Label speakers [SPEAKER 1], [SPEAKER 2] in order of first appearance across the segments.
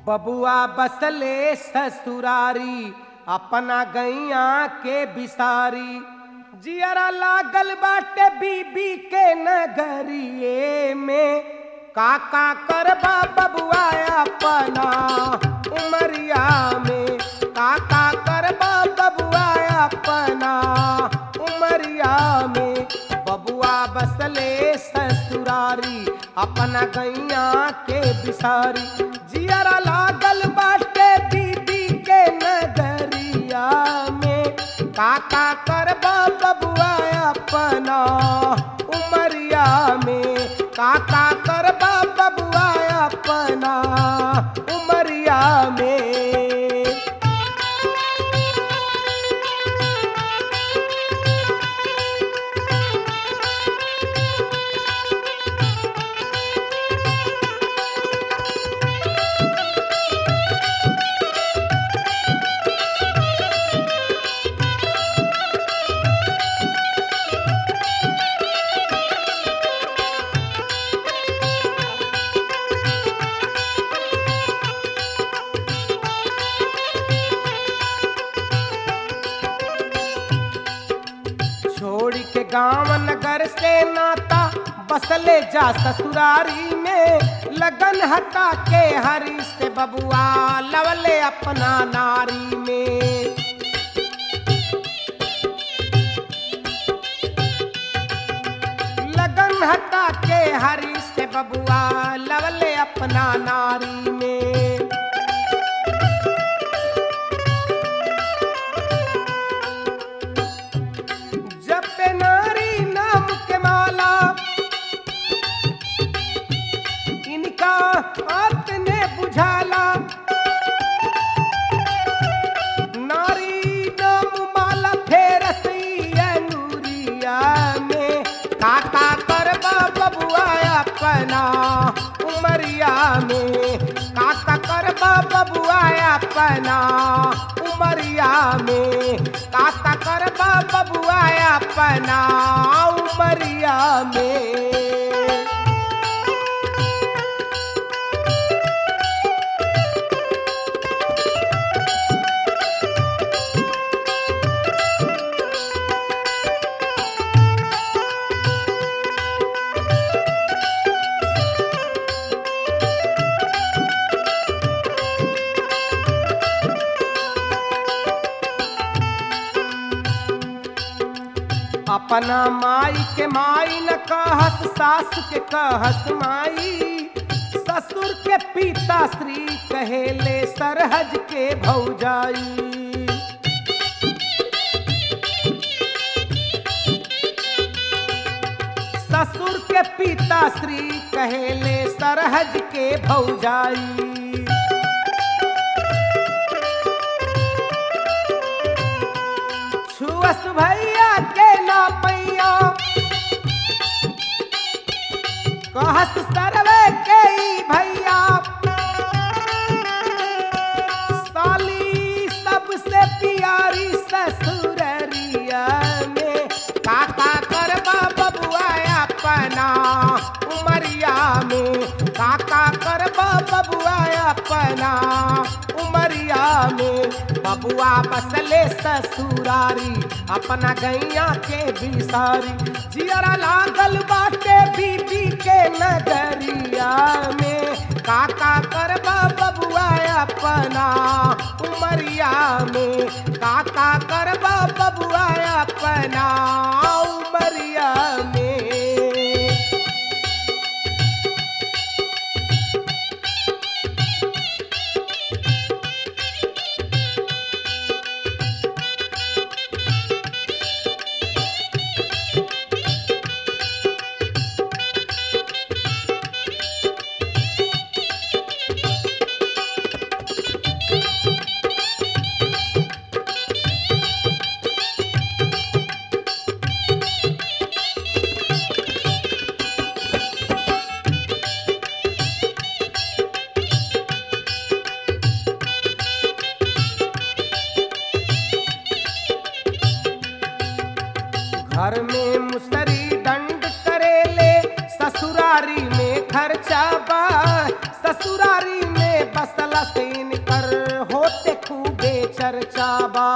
[SPEAKER 1] बबुआ बसले ससुरारी अपना गैया के बिसारी जियरा लागल बाटे बीबी के नगरिए में काका करबा बबुआ अपना उमरिया में काका करबा बबुआ अपना उमरिया में बबुआ बसले ससुरारी अपना गैया के बिसारी जियरा लागल बाटे बीबी के नगरिया में काका करबा बबुआ अपना उमरिया में काका करबा बबुआ अपना उमरिया में छोड़ के गांव नगर से नाता बसले जा ससुरारी में लगन हटा के हरी से बबुआ लवले अपना नारी में लगन हटा के हरी से बबुआ लवले अपना नारी में जब पे नारी नाम के माला इनका आपने बुझाला नारी नाम माला फेर नूरिया में काका करबा बबुआ अपना उमरिया में काका करबा बबुआ अपना उमरिया में काका करबा बबुआ अपना उमरिया में अपना माई के माई न कहस सास के कहस माई ससुर के पिता श्री कहेले सरहज के भौजाई ससुर के पिता श्री कहेले सरहज के भौजाई छुअस भैया के ना पैया कहस सरवे के ई भैया साली सबसे प्यारी ससुररिया में काका करबा बबुआ अपना उमरिया में काका करबा बबुआ अपना उमरिया में बबुआ बसले ससुरारी अपना गैया के बिसारी जियरा लागल बाटे बीबी के नगरिया में काका करबा बबुआ अपना उमरिया में काका करबा बबुआ अपना उमरिया में घर में मुसरी दंड करेले ससुरारी में खर्चा बा ससुरारी में बसला से चर्चा बा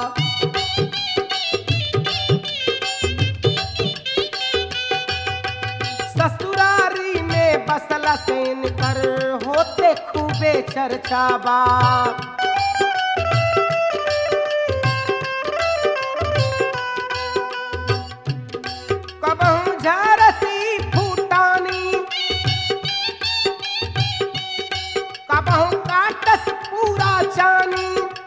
[SPEAKER 1] ससुरारी में बसला सेन कर होते खूबे चर्चा बा कबहू झारसी फूटानी कबहू काटस पूरा चानी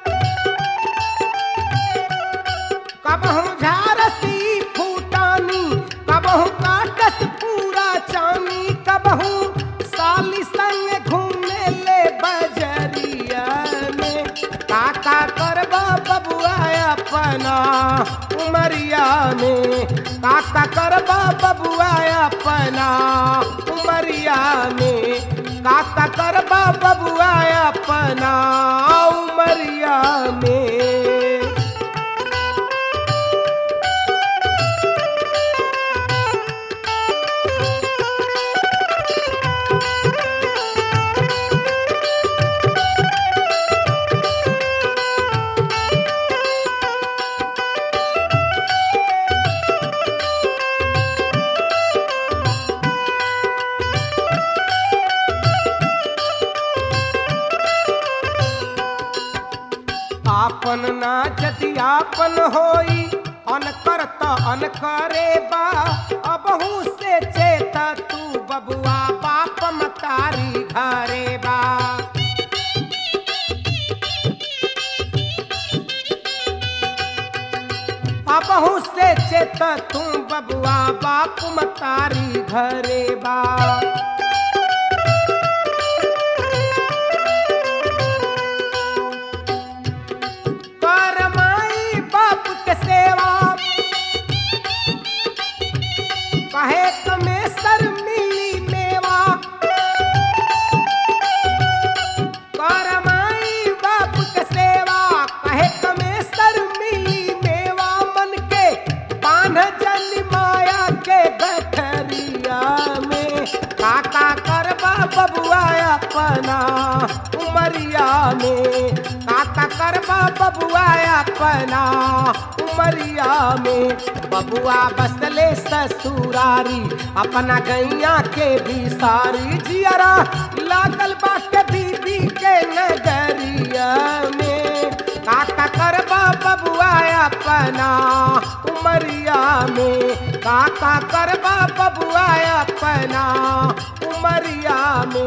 [SPEAKER 1] कबहू झारसी फूटानी कबहू काटस पूरा चानी कबहू साली संग घूमे ले बजरिया में काका करबा बबुआ अपना उमरिया में काका करबा बबुआ अपना उमरिया में काका करबा बबुआ अपना उमरिया में आपन ना यदि आपन होई अनकर त अनकरे बा अबहू से चेत तू बबुआ बाप मतारी घरे बा अबहू से चेत तू बबुआ बाप मतारी घरे बा कर माई बाप के सेवा कहे कमे सर मिली मेवा कर माई बाप के सेवा कहे कमे सर मिली मेवा मन के बांध जन माया के गठरिया में काका करबा बबुआ अपना उमरिया में काका करबा बबुआ अपना उमरिया में बबुआ बसले ससुरारी अपना गैया के भी सारी जियरा लागल बाटे बीबी के नगरिया में काका करबा बबुआ अपना उमरिया में काका करबा बबुआ अपना उमरिया में